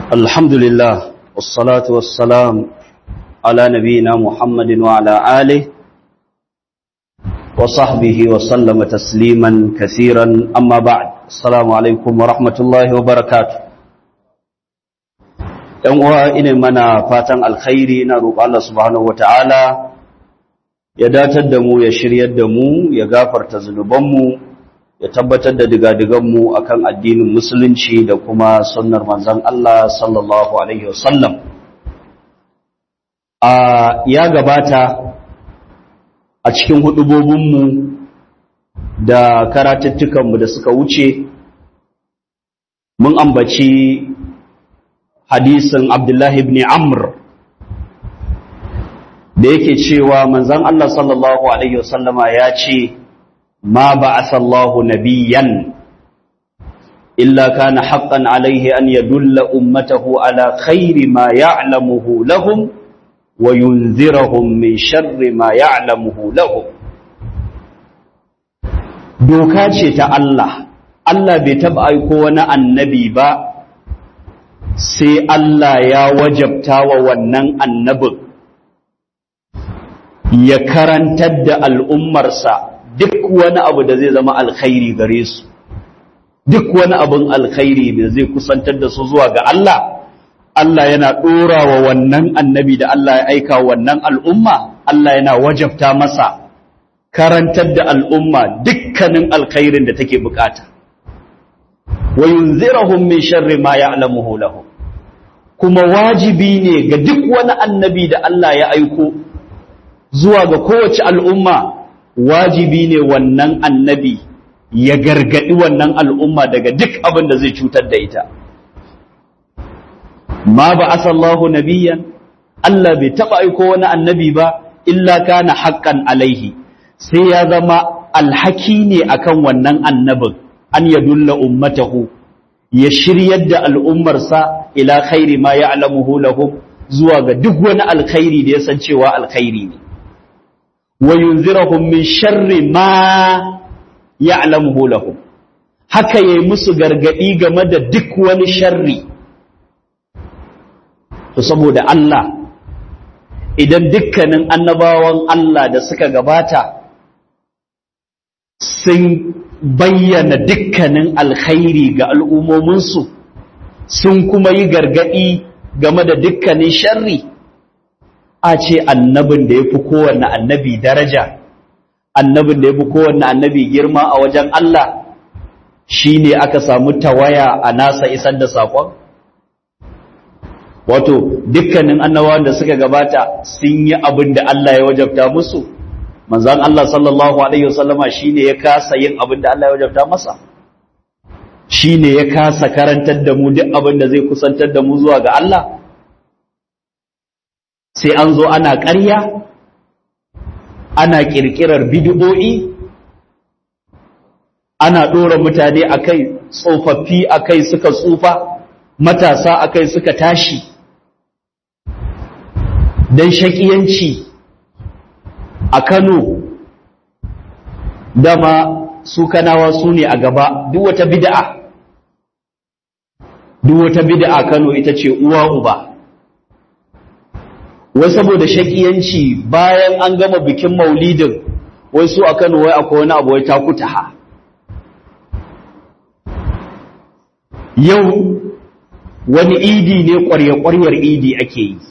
الحمد لله والصلاة والسلام على نبينا محمد وعلى آله وصحبه وسلم تسليما كثيرا أما بعد السلام عليكم ورحمة الله وبركاته ‘yan uwa ina mana fatan alkhairi na roƙo Allah subhanahu wa ta'ala ya datar da mu ya shiryar da mu ya gafarta zunubanmu ya tabbatar da digadiganmu a kan addinin musulunci da kuma sunnar manzan Allah sallallahu Alaihi wasallam. A ya gabata a cikin hudubobinmu da karatuttukanmu da suka wuce, mun ambaci hadisin Abdullahi ibn Amr da yake cewa manzan Allah sallallahu Alaihi wasallama ya ce, ما بعث الله نبيا إلا كان حقا عليه أن يدل أمته على خير ما يعلمه لهم وينذرهم من شر ما يعلمه لهم doka ce ta Allah Allah bai taɓa aiko wani annabi ba sai Allah ya wajabta wa wannan annabin ya karantar da al'ummarsa duk wani abu da zai zama alkhairi gare su duk wani abin alkhairi da zai kusantar da su zuwa ga Allah Allah yana ɗora wa wannan annabi da Allah ya aika wannan al'umma Allah yana wajabta masa karantar da al'umma dukkanin alkhairin da take bukata wa yunzirahum min sharri ma ya'lamuhu lahum kuma wajibi ne ga duk wani annabi da Allah ya aiko zuwa ga kowace al'umma wajibi ne wannan annabi ya gargadi wannan al'umma daga duk abin da zai cutar da ita. Ma ba asallahu nabiyan, Allah bai taɓa aiko wani annabi ba, illa kana haƙƙan alaihi, sai ya zama alhaki ne akan wannan annabin, an ya dulla ummatahu, ya shiryar da al'ummarsa ila khairi ma ya alamuhu lahum zuwa ga duk wani alkhairi da ya san cewa alkhairi ne. wa yunzirahum min sharri ma ya'lamuhu lahum haka yayi musu gargadi game da duk wani sharri to saboda Allah idan dukkanin annabawan Allah da suka gabata sun bayyana dukkanin alkhairi ga al'ummominsu sun kuma yi gargadi game da dukkanin sharri a ce annabin da ya fi kowanne annabi daraja annabin da ya fi kowanne annabi girma a wajen Allah shi ne aka samu tawaya a nasa isar da saƙon? wato dukkanin annabawan da suka gabata sun yi abin da Allah ya wajabta musu manzan Allah sallallahu Alaihi wasallama shi ne ya kasa yin abin da Allah ya wajabta masa shi ne ya kasa karantar da mu duk abin da zai kusantar da mu zuwa ga Allah sai an zo ana ƙarya ana ƙirƙirar bidiyo'i ana ɗora mutane a kai tsofaffi a kai suka tsufa matasa a kai suka tashi don shaƙiyanci a kano dama su kanawa su ne a gaba duk wata bida'a duk wata bida'a kano ita ce uwa uba wai saboda shakiyanci bayan an gama bikin maulidin wai su a Kano wai akwai wani abu wai takutaha yau wani idi ne ƙwarya-ƙwaryar idi ake yi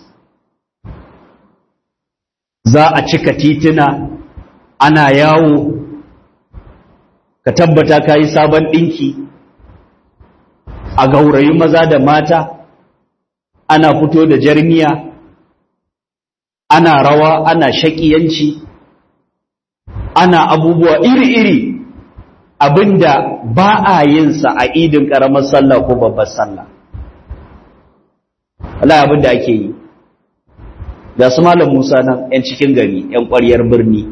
za a cika tituna ana yawo ka tabbata ka yi sabon ɗinki a gaurayi maza da mata ana fito da jarmiya ana rawa ana shakiyanci ana abubuwa iri-iri abinda ba a yinsa a idin ƙaramar sallah ko babbar sallah Allah abinda ake yi ga su malam Musa nan 'yan cikin gari 'yan ƙwaryar birni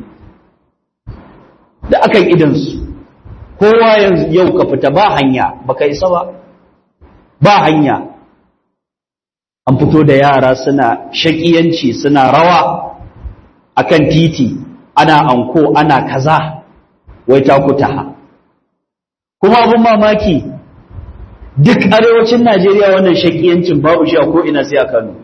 da akan idansu kowa yau ka fita ba hanya baka isa ba ba hanya an fito da yara suna shakiyanci suna rawa akan titi ana anko ana kaza wai ta kutaha kuma abin mamaki duk arewacin Najeriya wannan shakiyancin babu shi a ko'ina sai a Kano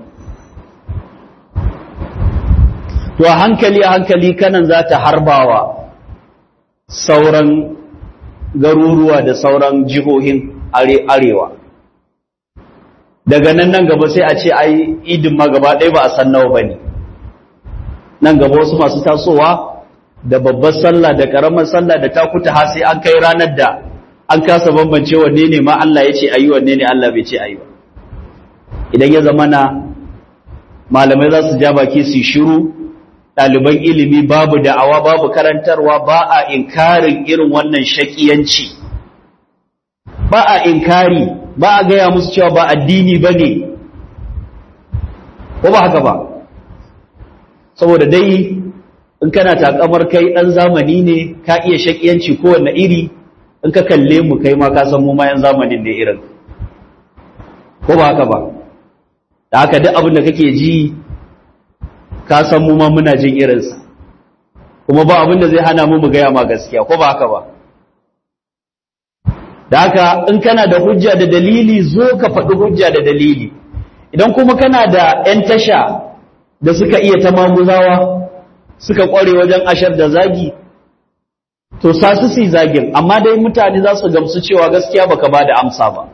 to a hankali a hankali kanan za ta harbawa sauran garuruwa da sauran jihohin arewa daga nan nan gaba sai a ce ai idin ma gaba ɗaya ba a san nawa bane nan gaba wasu masu tasowa da babbar sallah da karamar sallah da takuta har sai an kai ranar da an kasa bambance wanne ne ma Allah ya ce ayi wanne ne Allah bai ce ayi ba idan ya zama na malamai za su ja baki su shiru ɗaliban ilimi babu da'awa babu karantarwa ba a inkarin irin wannan shakiyanci ba a inkari ba a gaya musu cewa ba addini ba ne ko ba haka ba saboda dai in kana takamar kai ɗan zamani ne ka iya shakiyanci kowanne iri in ka kalle mu kai ma ka san mu ma yan zamanin ne irin ko ba haka ba da haka duk abin da kake ji ka san mu ma muna jin irinsa kuma ba abin da zai hana mu mu gaya ma gaskiya ko ba haka ba da haka in kana da hujja da dalili zo ka faɗi hujja da dalili idan kuma kana da 'yan tasha da suka iya ta maguzawa suka ƙware wajen ashar da zagi to sa su su zagin amma dai mutane za su gamsu cewa gaskiya baka ba da amsa ba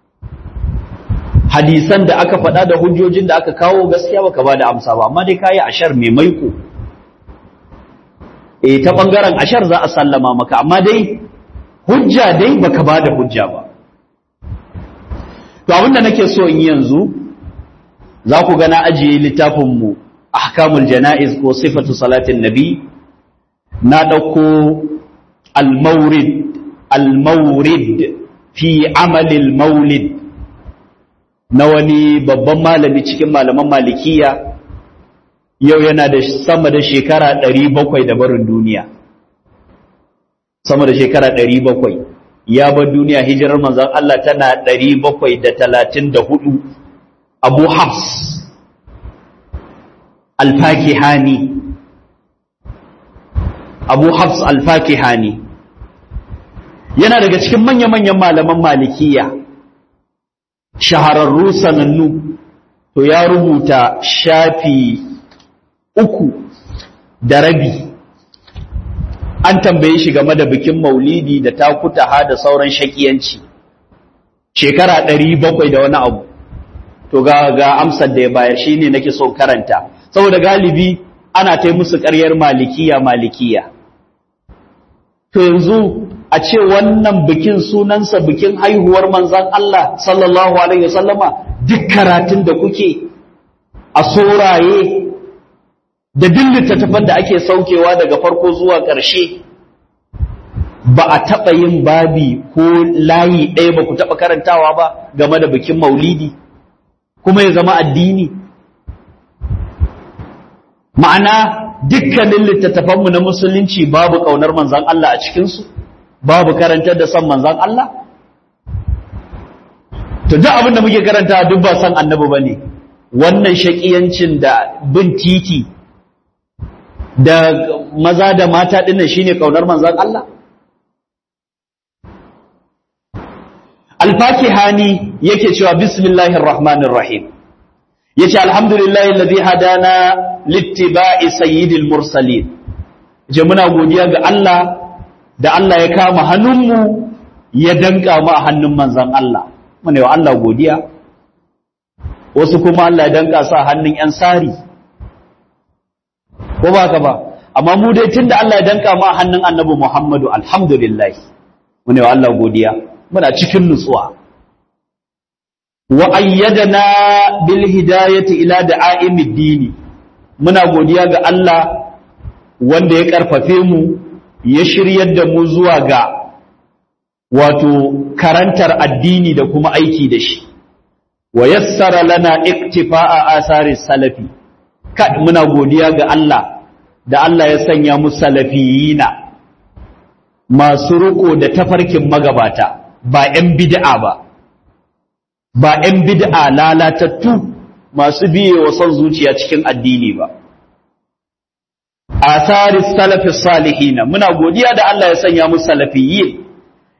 hadisan da aka faɗa da hujjojin da aka kawo gaskiya baka ba da amsa ba amma dai kayi ashar mai maiko eh ta bangaren ashar za a sallama maka amma dai hujja dai baka ba da hujja ba to abinda nake so in yi yanzu za ku ga na ajiye littafin mu ahkamul janaiz ko sifatu salatin nabi na dauko al-mawrid al-mawrid fi amalil maulid na wani babban malami cikin malaman malikiya yau yana da sama da shekara ɗari bakwai da barin duniya sama da shekara ɗari bakwai ya bar duniya hijirar manzan Allah tana ɗari bakwai da talatin da hudu abu hafs alfakihani abu hafs alfakihani yana daga cikin manya-manyan malaman malikiya shahararru sanannu to ya rubuta shafi uku da rabi an tambaye shi game da bikin maulidi da takutaha da sauran shakiyanci shekara ɗari bakwai da wani abu to ga, ga amsar da ya bayar shi ne nake so karanta saboda galibi ana ta musu ƙaryar malikiya malikiya to yanzu a ce wannan bikin sunansa bikin haihuwar manzan Allah sallallahu Alaihi wasallama duk karatun da kuke a soraye da duk littattafan da ake saukewa daga farko zuwa ƙarshe ba a taɓa yin babi ko layi ɗaya ba ku taɓa karantawa ba game da bikin maulidi kuma ya zama addini ma'ana dukkanin littattafanmu na musulunci babu ƙaunar manzan Allah a cikinsu babu karantar da son manzan Allah? To, duk abin da muke karanta duk ba son annabi ba ne, wannan shaƙiyancin da bin titi da maza da mata ɗinnan shi ne ƙaunar manzan Allah? Alfaki hani yake cewa Bismillahir Rahmanir Rahim, ya ce, Alhamdulillahi lazi hadana littiba'i sayyidil mursalin, je muna godiya ga Allah da Allah ya kama hannunmu ya danka mu a hannun manzan Allah mune wa Allah godiya wasu kuma Allah ya danka sa hannun ‘yan sari ko ba ka ba amma mu dai tun da Allah ya danka mu a hannun annabi Muhammadu alhamdulillah mune wa Allah godiya muna cikin nutsuwa wa ayyadana bil hidayati ila da'aimid dini muna godiya ga Allah wanda ya karfafe mu ya shiryar da mu zuwa ga wato karantar addini da kuma aiki da shi wa yassara lana iktifa'a asari salafi kad muna godiya ga Allah da Allah ya sanya mu salafiyina masu riko da tafarkin magabata ba 'yan bid'a ba ba 'yan bid'a lalatattu masu biye wa son zuciya cikin addini ba asari salafi salihina muna godiya da Allah ya sanya mu salafiyyin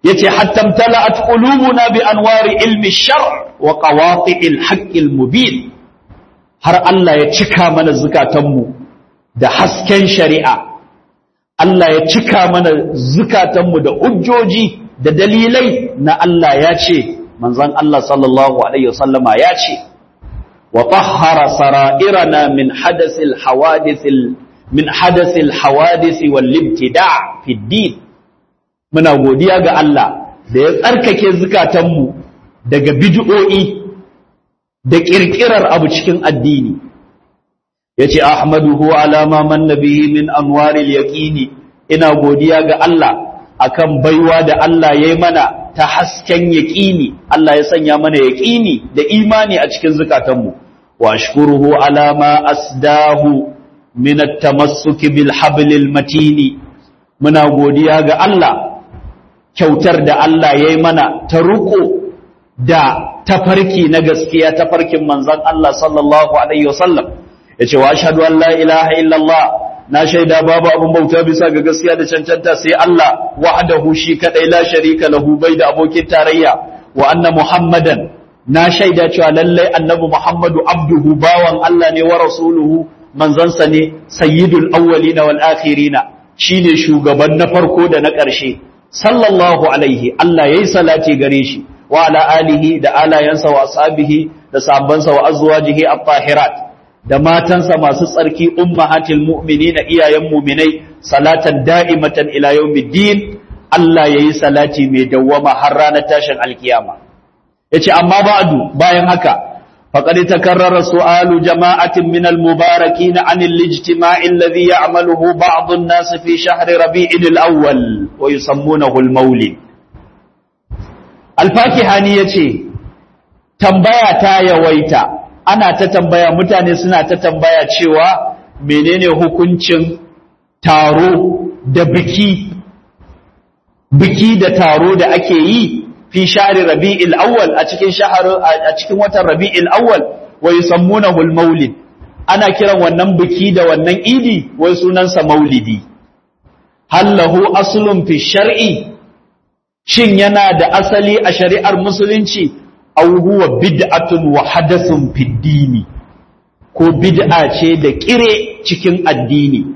yace hatta tala'at qulubuna bi anwari ilmi shar wa qawati'il haqqil mubin har Allah ya cika mana zukatanmu da hasken shari'a Allah ya cika mana zukatanmu da hujjoji da dalilai na Allah ya ce manzon Allah sallallahu alaihi wasallama ya ce wa tahhara sara'irana min hadasil hawadithil min hadasil hawadisi wal ibtida' fi din muna godiya ga Allah da ya tsarkake zukatanmu daga bid'o'i da kirkirar abu cikin addini yace ahmaduhu ala ma manna bihi min anwaril yaqini ina godiya ga Allah akan baiwa da Allah yayi mana ta hasken yaqini Allah ya sanya mana yaqini da imani a cikin zukatanmu wa ashkuruhu ala ma asdahu min at-tamassuk bil hablil matini muna godiya ga Allah kyautar da Allah yayi mana ta ruko da tafarki na gaskiya tafarkin manzon Allah sallallahu alaihi wasallam yace wa ashhadu an la ilaha illallah na shaida babu abin bauta bisa ga gaskiya da cancanta sai Allah wahdahu shi kadai la sharika lahu bai da abokin tarayya wa anna muhammadan na shaida cewa lallai annabi muhammadu abduhu bawan Allah ne wa rasuluhu manzansa ne sayyidul awwalina wal akhirina shine shugaban na farko da na ƙarshe sallallahu alaihi Allah yayi salati gare shi wa ala alihi da alayansa wa ashabihi da sahabbansa wa azwajihi at-tahirat da matansa masu tsarki ummahatil mu'minina iyayen mu'minai salatan da'imatan ila yawmiddin Allah yayi salati mai dawwama har ranar tashin alkiyama yace amma ba'du bayan haka faqad takarrara su'alu jama'atin min al-mubarakin 'an al-ijtima'i alladhi ya'maluhu ba'd an-nas fi shahri rabi'il al-awwal wa yusammunahu al-mawlid al-fakihani yace tambaya ta yawaita ana ta tambaya mutane suna ta tambaya cewa menene hukuncin taro da biki biki da taro da ake yi fi shahri rabi'il awwal a cikin shahar a cikin watan rabi'il awwal wa yusammunahu al-maulid ana kiran wannan biki da wannan idi wai sunansa maulidi hal lahu aslun fi shar'i shin yana da asali a shari'ar musulunci aw huwa bid'atun wa hadathun fid dini ko bid'a ce da kire cikin addini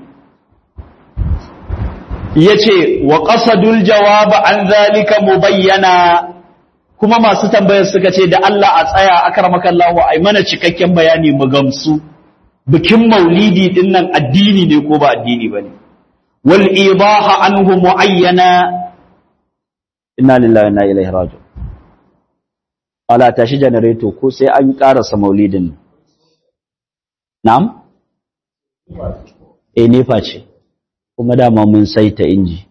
yace wa qasadul jawab an zalika mubayyana kuma masu tambayar suka ce da Allah a tsaya akramakallahu ai mana cikakken bayani mu gamsu bikin maulidi din nan addini ne ko ba addini bane wal idaha anhu muayyana inna lillahi wa inna ilaihi raji'un ala tashi janareto ko sai an karasa maulidin na'am eh nefa ce kuma dama mun saita inji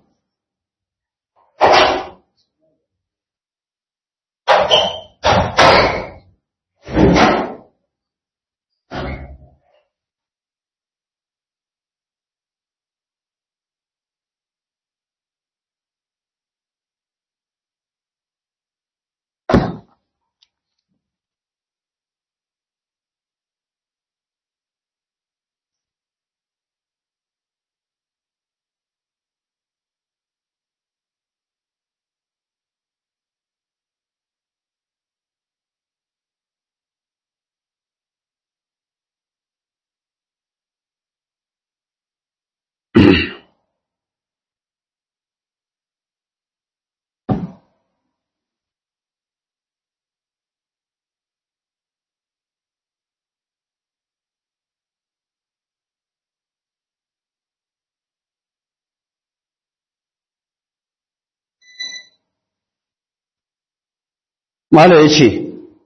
Mala ya ce,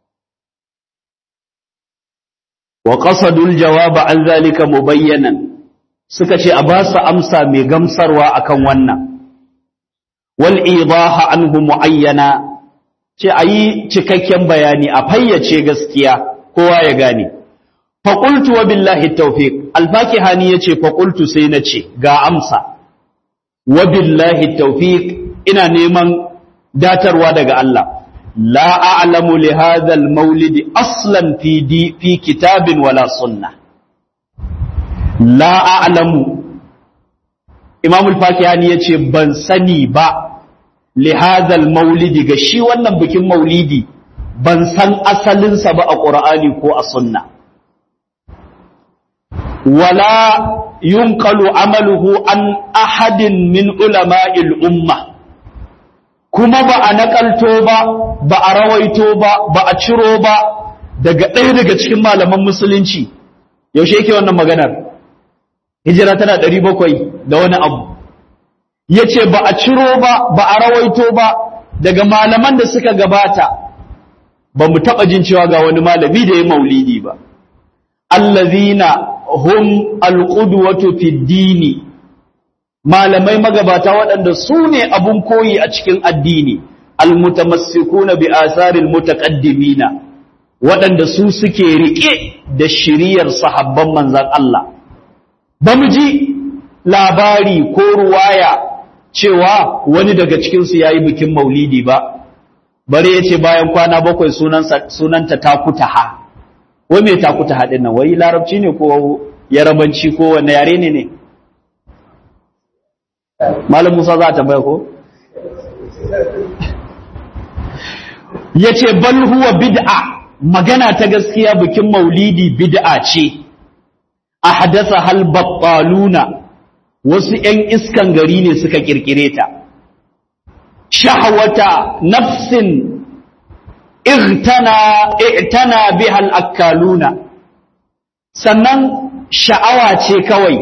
Wa ƙasadul jawaba an zalika mubayyanan suka ce a ba su amsa mai gamsarwa akan wannan, wal idaha anhu mu'ayyana ce a yi cikakken bayani a fayyace gaskiya kowa ya gane. Faƙultu wa billahi taufiq alfaki hani ya ce faƙultu sai na ce ga amsa, wa billahi taufiq ina neman datarwa daga Allah. لا أعلم لهذا المولد أصلا في, دي في كتاب ولا سنة لا أعلم إمام الفاكهاني يتشي بنسني با lihazal maulidi ga shi wannan bikin maulidi ban san asalinsa ba a ƙur'ani ko a sunna wala yunqalu amaluhu an ahadin min ulama'il umma kuma ba a nakalto ba ba a rawaito ba ba a ciro ba daga ɗaya daga cikin malaman musulunci yaushe yake wannan maganar hijira tana ɗari bakwai da wani abu ya ce ba a ciro ba ba a rawaito ba daga malaman da suka gabata ba mu taɓa jin cewa ga wani malami da ya maulidi ba allazina hum alqudwatu fid dini malamai magabata waɗanda su ne abun koyi a cikin addini almutamassikuna bi asaril mutaqaddimina waɗanda su suke rike da shiriyar sahabban manzon Allah ba mu ji labari ko ruwaya cewa wani daga cikinsu ya yi bikin maulidi ba bare ya ce bayan kwana bakwai sunanta takutaha wai mai takutaha ɗin nan wai larabci ne ko yarabanci ko wanne yare ne ne malam musa za ta ko ya ce bal huwa bid'a magana ta gaskiya bikin maulidi bid'a ce a hadasa hal battaluna wasu ‘yan iskan gari ne suka ƙirƙire ta, shahawata nafsin irtana bihal akkaluna, sannan sha'awa ce kawai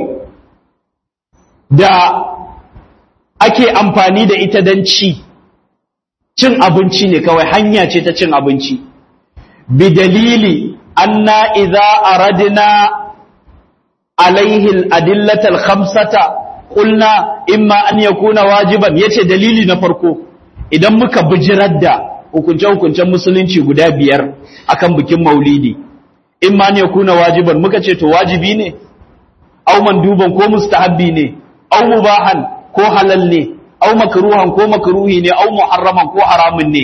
da ake amfani da ita don ci, cin abinci ne kawai hanya ce ta cin abinci, bi dalili anna iza aradna عليه الأدلة الخمسة قلنا إما أن يكون واجبا yace dalili na farko idan muka bijirar da hukunce-hukuncen musulunci guda biyar akan bikin maulidi imma an yakuna wajiban muka ce to wajibi ne au manduban ko mustahabbi ne au mubahan ko halal ne au makruhan ko makruhi ne au muharraman ko haramun ne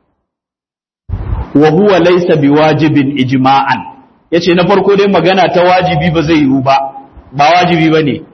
wa huwa laysa biwajibin ijma'an ya ce na farko dai magana ta wajibi ba zai yiwu ba ba wajibi ba ne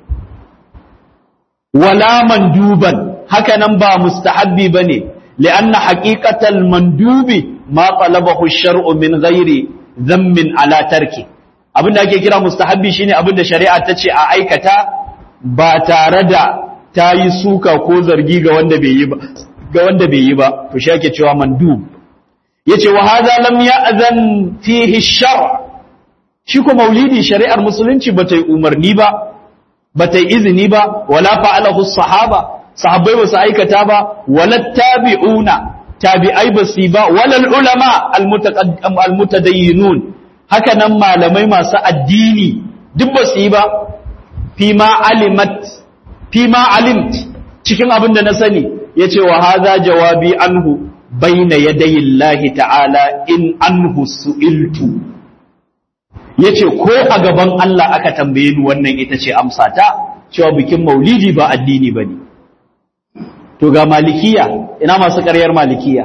wala manduban haka nan ba mustahabbi ba ne li'anna haqiqatal mandubi ma talabahu shar'u min ghairi dhammin ala tarki abin da ake kira mustahabbi shine abin da shari'a ta ce a aikata ba tare da ta yi suka ko zargi ga wanda bai yi ba ga wanda bai yi ba to shi ake cewa mandub yace wa hadha lam ya'zan fihi shar' shi ko maulidi shari'ar musulunci ba ta yi umarni ba ba ta yi izini ba wala fa'alahu sahaba sahabbai ba su aikata ba wala tabi'una tabi'ai ba su ba wala ulama almutadayyinun haka nan malamai masu addini duk ba su yi ba fi ma alimat fi ma alimt cikin abin da na sani yace wa hadha jawabi anhu bayna yadayi ta'ala in anhu su'iltu ya ce ko a gaban Allah aka tambaye ni wannan ita ce amsa ta cewa bikin maulidi ba addini ba ne to ga malikiya ina masu ƙaryar malikiya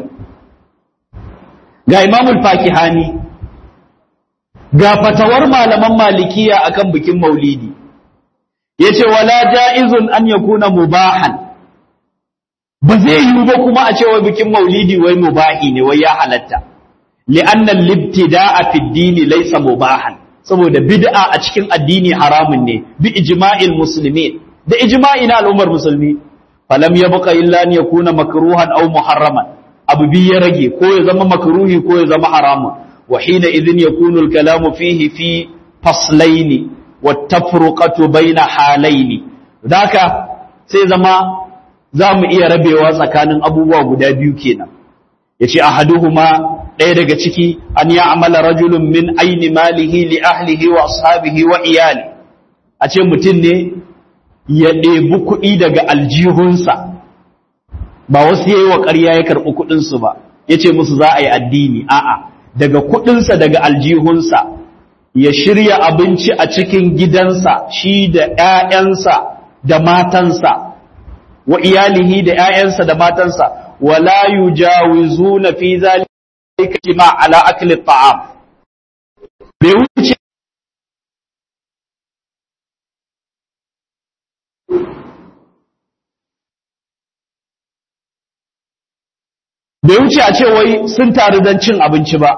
ga imamul fakihani ga fatawar malaman malikiya akan bikin maulidi ya ce wala ja'izun an yakuna mubahan ba zai yiwu ba kuma a cewa bikin maulidi wai mubahi ne wai ya halatta li'annan libtida'a fi dini laysa mubahan saboda bid'a a cikin addini haramun ne bi ijma'il muslimin da ijma'i na al'ummar musulmi falam yabqa illa an yakuna makruhan aw muharraman abu bi ya rage ko ya zama makruhi ko ya zama haramun wa hina idhin yakunu al-kalamu fihi fi faslaini wat tafruqatu baina halaini daka sai zama za mu iya rabewa tsakanin abubuwa guda biyu kenan yace ahaduhuma ɗaya daga ciki an ya amala rajulun min aini malihi li ahlihi wa ashabihi wa iyali a ce mutum ne ya ɗebi kuɗi daga aljihunsa ba wasu yayi wa ƙarya ya karɓi kuɗinsu ba ya ce musu za a yi addini a'a daga kuɗinsa daga aljihunsa ya shirya abinci a cikin gidansa shi da ‘ya'yansa da matansa wa iyalihi da ‘ya'yansa da matansa wala yujawizuna fi zalika ma ala akli ta'am bai wuce bai wuce a ce wai sun taru don cin abinci ba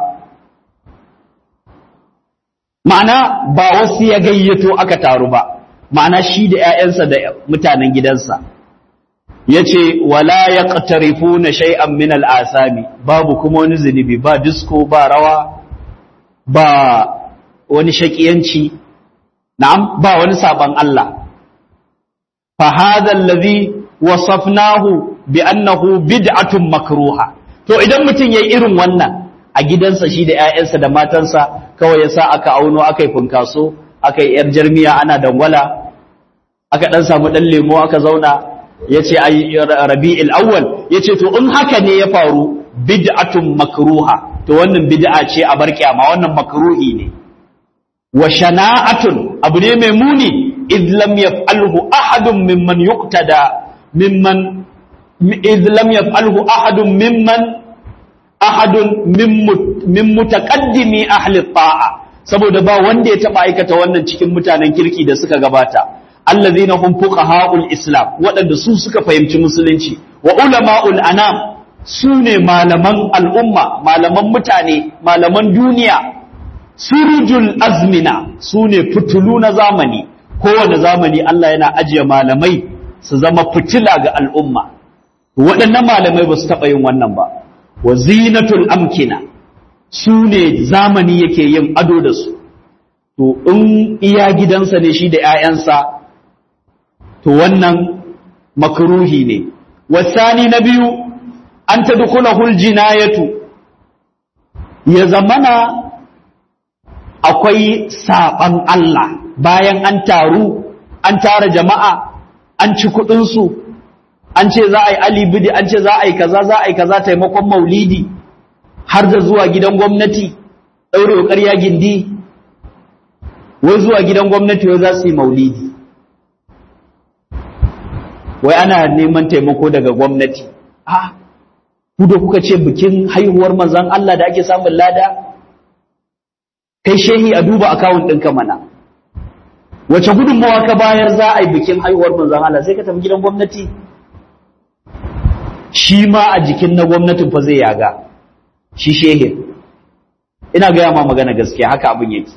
ma'ana ba wasu ya gayyato aka taru ba ma'ana shi da 'ya'yansa da mutanen gidansa ya ce wala ya ƙatarifu na shay'an min al'asami babu kuma wani zunubi ba disko ba rawa ba wani shaƙiyanci na'am ba wani saban Allah fa hadha allazi wasafnahu bi annahu bid'atun makruha to idan mutum yayi irin wannan a gidansa shi da ƴaƴansa da matansa kawai yasa aka auno aka yi funkaso aka yi yar jarmiya ana dangwala aka dan samu dan lemo aka zauna yace ai rabi'il awwal yace to in haka ne ya faru bid'atun makruha to wannan bid'a ce a bar kiyama wannan makruhi ne wa shana'atun abu ne mai muni id lam yaf'alhu ahadun mimman yuqtada mimman id lam yaf'alhu ahadun mimman ahadun min mutaqaddimi ahli ta'a saboda ba wanda ya taba aikata wannan cikin mutanen kirki da suka gabata allazina hum fuqaha'ul islam waɗanda su suka fahimci musulunci wa ulama'ul anam su ne malaman al'umma malaman mutane malaman duniya surujul azmina su ne fitulu na zamani kowane zamani Allah yana ajiye malamai su zama fitila ga al'umma waɗannan malamai ba su taɓa yin wannan ba wa zinatul amkina su ne zamani yake yin ado da su to in iya gidansa ne shi da ‘ya'yansa to wannan makruhi ne wasani na biyu an ta dukulahul jinayatu ya zamana akwai saɓan Allah bayan an taru an tara jama'a an ci kuɗinsu an ce za a yi alibidi an ce za a yi kaza za a yi kaza taimakon maulidi har da zuwa gidan gwamnati ɗaure ƙarya gindi wai zuwa gidan gwamnati wai za su yi maulidi wai ana neman taimako daga gwamnati a ku da kuka ce bikin haihuwar manzan Allah da ake samun lada kai shehi a duba akawun ɗinka mana wace gudunmawa ka bayar za a yi bikin haihuwar manzan Allah sai ka tafi gidan gwamnati shi ma a jikin na gwamnatin fa zai yaga shi shehin ina gaya ma magana gaskiya haka abin yake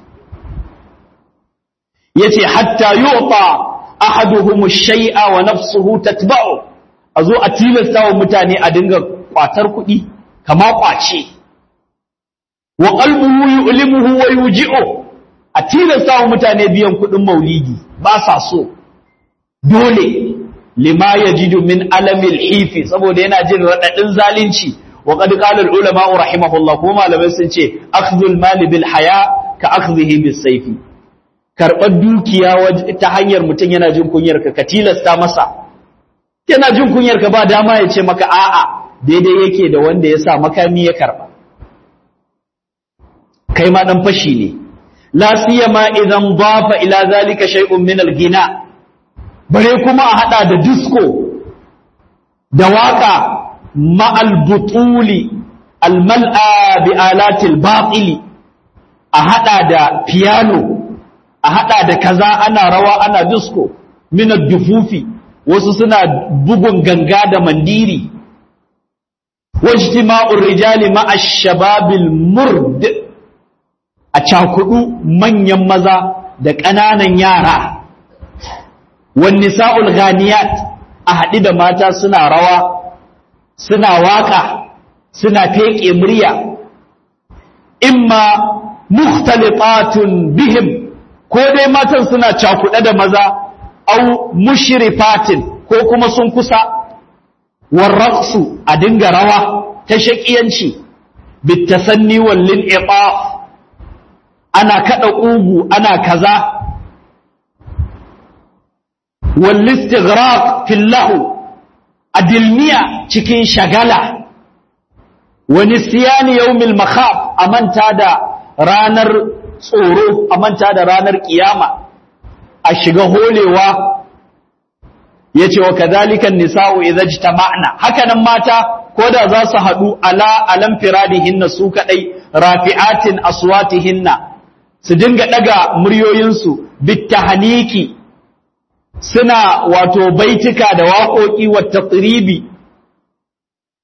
yace hatta yu'ta ahaduhum shay'a wa nafsuhu tatba'u azo a tilasta wa mutane a dinga kwatar kuɗi kama kwace wa qalbuhu yu'limuhu wa yuji'u a tilasta wa mutane biyan kuɗin maulidi ba sa so dole lima yajidu min alamil hifi saboda yana jin radadin zalunci wa qad qala al ulama rahimahullah kuma malamai sun ce akhdhul mali bil haya ka akhdhihi bis sayfi karɓar dukiya ta hanyar mutum yana jin kunyar ka ka tilasta masa yana jin kunyar ka ba dama ya ce maka a'a daidai yake da wanda ya sa makami ya karɓa kai ma dan fashi ne la siyama idan dafa ila zalika shay'un min al-ghina bare kuma a hada da disco da waka ma'al butuli al-mal'a bi alatil batili a hada da piano a hada da kaza ana rawa ana disco minar dufufi wasu suna bugun ganga da mandiri wajtima'ur rijali ma'a shababil murd a cakudu manyan maza da ƙananan yara wan nisa'ul ghaniyat a haɗi da mata suna rawa suna waka suna feƙe murya imma mukhtalitatun bihim ko dai matan suna cakuɗe da maza au mushrifatin ko kuma sun kusa warraqsu a dinga rawa ta shakiyanci bitasanni wal lin'itaf ana kada kugu ana kaza wal istighraq fil lahu adilmiya cikin shagala wa nisyani yawmil makhaf amanta da ranar tsoro a manta da ranar kiyama a shiga holewa ya ce wa kazalikan nisa'u idza jitama'na hakanan mata ko da za su haɗu ala alam firadihinna su kaɗai rafi'atin aswatihinna su dinga ɗaga muryoyinsu bittahaniki suna wato baitika da waƙoƙi wa taqribi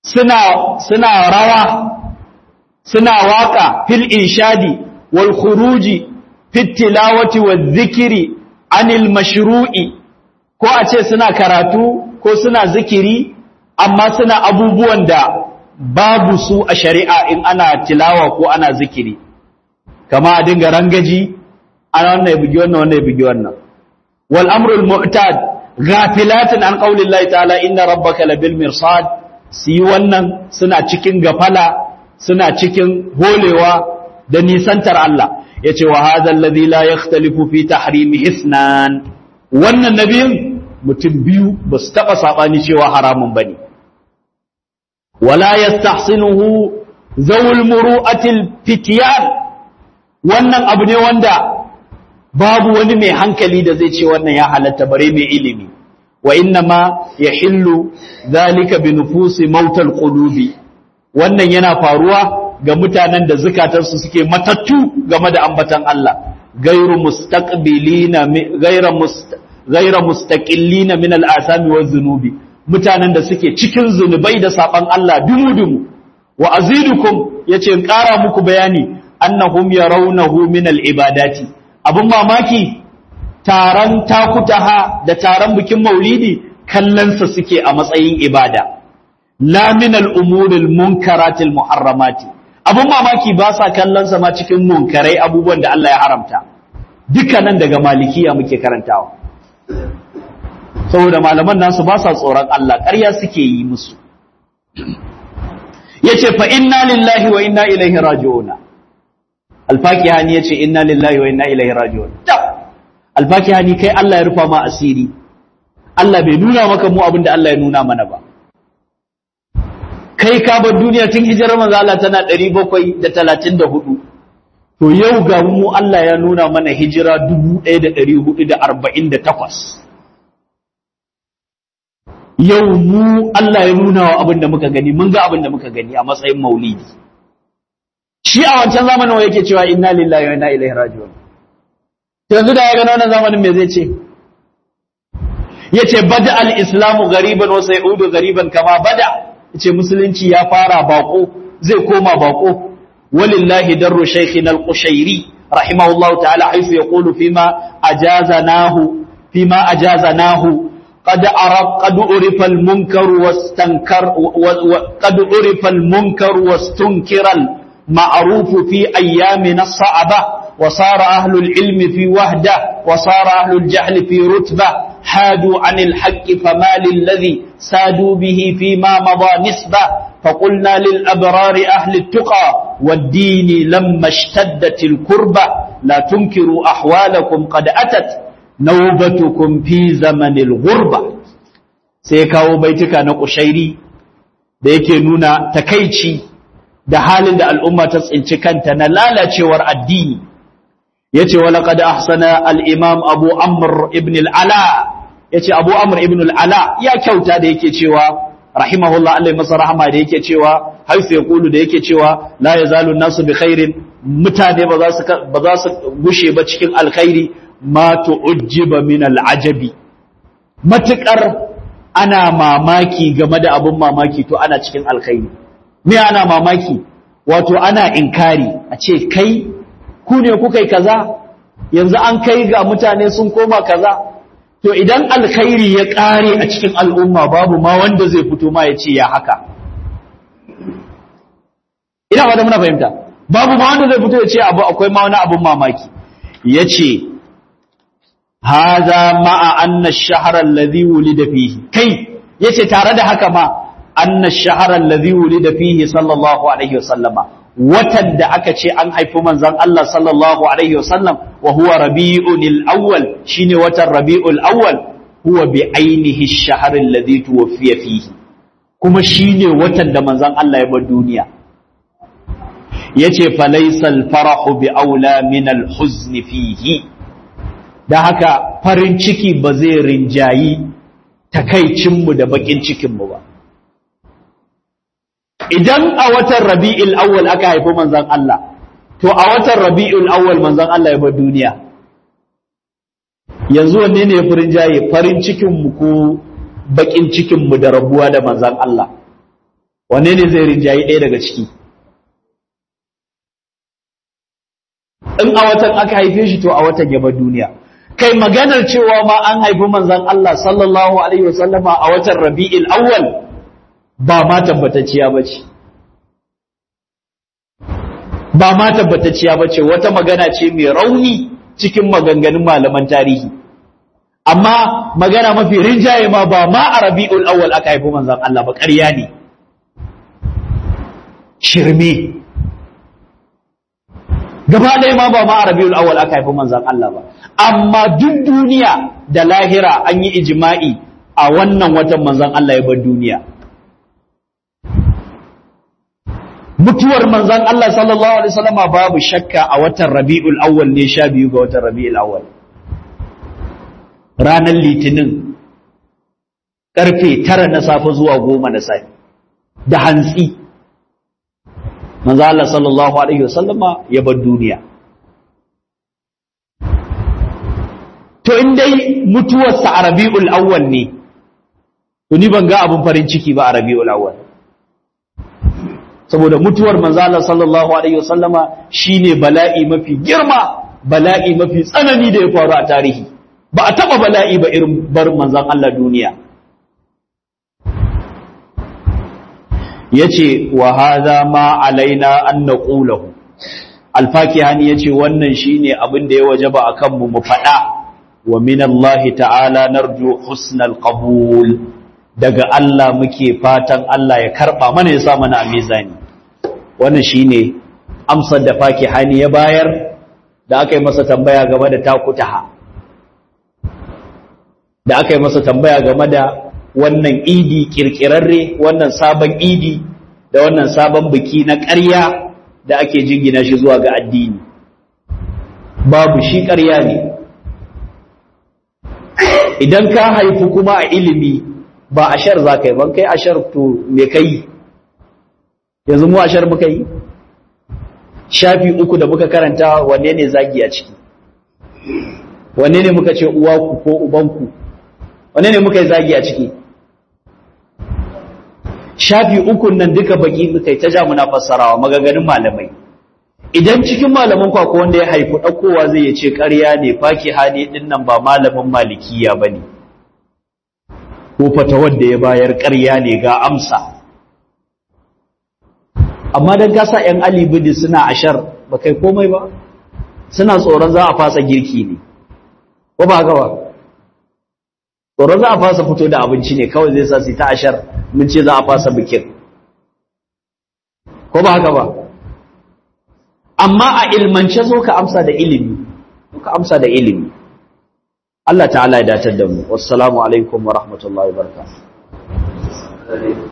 suna suna rawa suna waka fil inshadi wal khuruji fit tilawati wal dhikri anil mashru'i ko a ce suna karatu ko suna zikiri amma suna abubuwan da babu su a shari'a in ana tilawa ko ana zikiri kama a dinga rangaji ana wannan ya bugi wannan wannan ya bugi wannan wal amrul mu'tad ghafilatin an qaulillahi ta'ala inna rabbaka labil mirsad su yi wannan suna cikin gafala suna cikin holewa da nisantar Allah ya ce wa hadha alladhi la yakhtalifu fi tahrimi hisnan wannan nabiyin mutum biyu ba su taɓa saɓani cewa haramun ba ne wala yastahsinuhu zawul muru'atil fitiyan wannan abu ne wanda babu wani mai hankali da zai ce wannan ya halatta bare mai ilimi wa inna ma yahillu zalika bi nufusi mautal qulubi wannan yana faruwa ga mutanen da zukatansu suke matattu game da ambatan Allah gairu mustaqbilina gaira gaira mustaqillina min al'asami wa zunubi mutanen da suke cikin zunubai da saban Allah dumu-dumu wa azidukum yace in ƙara muku bayani annahum yarawnahu min al'ibadati abun mamaki taron takutaha da taron bikin maulidi kallonsa suke a matsayin ibada la min al'umuril munkaratil muharramati abun mamaki ba sa kallonsa ma cikin munkarai abubuwan da Allah ya haramta dukkanan daga malikiya muke karantawa saboda malaman nasu ba sa tsoron Allah ƙarya suke yi musu yace fa inna lillahi wa inna ilaihi raji'un alfakihani yace inna lillahi wa inna ilaihi raji'un alfakihani kai Allah ya rufa ma asiri Allah bai nuna maka mu abinda Allah ya nuna mana ba kai ka bar duniya tun hijirar manzo Allah tana 734 to yau ga mu Allah ya nuna mana hijira 1448 yau mu Allah ya nuna wa abin da muka gani mun ga abin da muka gani a matsayin maulidi shi a wancan zamanin wa yake cewa inna lillahi wa inna ilaihi raji'un to yanzu da ya ga wannan zamanin me zai ce yace bada al-islamu gariban wa sayudu gariban kama bada yace musulunci ya fara bako zai koma bako walillahi darru shaykhina al-qushairi rahimahullahu ta'ala haythu yaqulu fima ajazanahu fima ajazanahu قد عرف قد عرف المنكر واستنكر قد عرف المنكر واستنكر المعروف في أيامنا الصعبة وصار أهل العلم في وهدة وصار أهل الجهل في رتبة حادوا عن الحق فما للذي سادوا به فيما مضى نسبة فقلنا للأبرار أهل التقى والدين لما اشتدت الكربة لا تنكروا أحوالكم قد أتت naubatukum fi zamanil ghurba sai kawo baituka na kushairi da yake nuna takaici da halin da al'umma ta tsinci kanta na lalacewar addini yace wa laqad ahsana al-imam Abu Amr ibn al-Ala yace Abu Amr ibn al-Ala ya kyauta da yake cewa rahimahullah Allah masa rahama da yake cewa haifu yaqulu da yake cewa la yazalu nasu bi khairin mutane ba za su ba za su gushe ba cikin alkhairi ma tu'jiba min al'ajabi matukar ana mamaki game da abun mamaki to ana cikin alkhairi me ana mamaki wato ana inkari a ce kai ku ne kuka yi kaza yanzu an kai ga mutane sun koma kaza to idan alkhairi ya kare a cikin al'umma babu ma wanda zai fito ma ya ce ya haka ina wanda muna fahimta babu ma wanda zai fito ya ce abu akwai ma wani abun mamaki ya ce haza ma'a anna shahara alladhi wulida fihi kai yace tare da haka ma anna shahara alladhi wulida fihi sallallahu alaihi wasallama watan da aka ce an haifi manzon Allah sallallahu alaihi wasallam wa huwa rabiul awwal shine watan rabiul awwal huwa bi ainihi ash-shahr alladhi tuwfiya fihi kuma shine watan da manzon Allah ya bar duniya yace falaysa al-farahu bi aula min al-huzn fihi da haka farin ciki ba zai rinjayi takaicinmu da bakin cikinmu ba idan a watan rabi'ul awwal aka haifi manzon Allah to a watan rabi'ul awwal manzon Allah ya bar duniya yanzu wanne ne ya farin jaye farin cikinmu ko bakin cikinmu da rabuwa da manzon Allah wanne ne zai rinjayi ɗaya daga ciki in a watan aka haife shi to a watan ya bar duniya kai maganar cewa ma an haifi manzon Allah sallallahu alaihi wasallama a watan Rabi'il Awwal ba ma tabbatacciya bace ba ma tabbatacciya bace wata magana ce mai rauni cikin maganganun malaman tarihi amma magana mafi rinjaye ma ba ma a Rabi'ul Awwal aka haifi manzon Allah ba ƙarya ne shirme gaba ɗaya ma ba ma a rabiul awwal aka haifi manzan Allah ba amma duk duniya da lahira an yi ijma'i a wannan watan manzan Allah ya bar duniya mutuwar manzan Allah sallallahu alaihi wasallam babu shakka a watan rabiul awwal ne sha biyu ga watan rabiul awwal ranar litinin karfe tara na safe zuwa goma na safe da hantsi manzo Allah sallallahu alaihi wasallama ya bar duniya to in dai mutuwarsa a Rabiul Awwal ne to ni ban ga abin farin ciki ba a Rabiul Awwal saboda mutuwar manzo Allah sallallahu alaihi wasallama shine bala'i mafi girma bala'i mafi tsanani da ya faru a tarihi ba a taba bala'i ba irin bar manzon Allah duniya yace wa hadha ma alaina an naqulahu alfakihani yace wannan shine abin da ya wajaba akan mu mu fada wa min Allah ta'ala narju husnal qabul daga Allah muke fatan Allah ya karba mana ya sa mana a mizani wannan shine amsar da fakihani ya bayar da aka yi masa tambaya game da takutaha da aka yi masa tambaya game da wannan idi kirkirarre wannan sabon idi da wannan sabon biki na ƙarya da ake jingina shi zuwa ga addini babu shi ƙarya ne idan ka haifu kuma a ilimi ba a shar za ka yi ban kai a shar to me ka yi yanzu mu a shar muka yi shafi uku da muka karanta wanne ne zagi a ciki wanne ne muka ce uwaku ko ubanku wanne ne muka yi zagi a ciki shafi ukun nan duka baki muka yi ta ja muna fassarawa maganganun malamai idan cikin malaman ku akwai wanda ya haifu ɗaukowa zai ce ƙarya ne faki hali ɗin nan ba malamin malikiya ba ne ko fata wanda ya bayar ƙarya ne ga amsa amma don kasa ‘yan alibidi suna ashar ba kai komai ba suna tsoron za a fasa girki ne ko ba haka ba tsoron za a fasa fito da abinci ne kawai zai sa su ta ashar mun ce za a fasa bikin ko ba haka ba amma a ilmance zo ka amsa da ilimi ka amsa da ilimi Allah ta'ala ya datar da mu wassalamu alaikum wa rahmatullahi wa barakatuh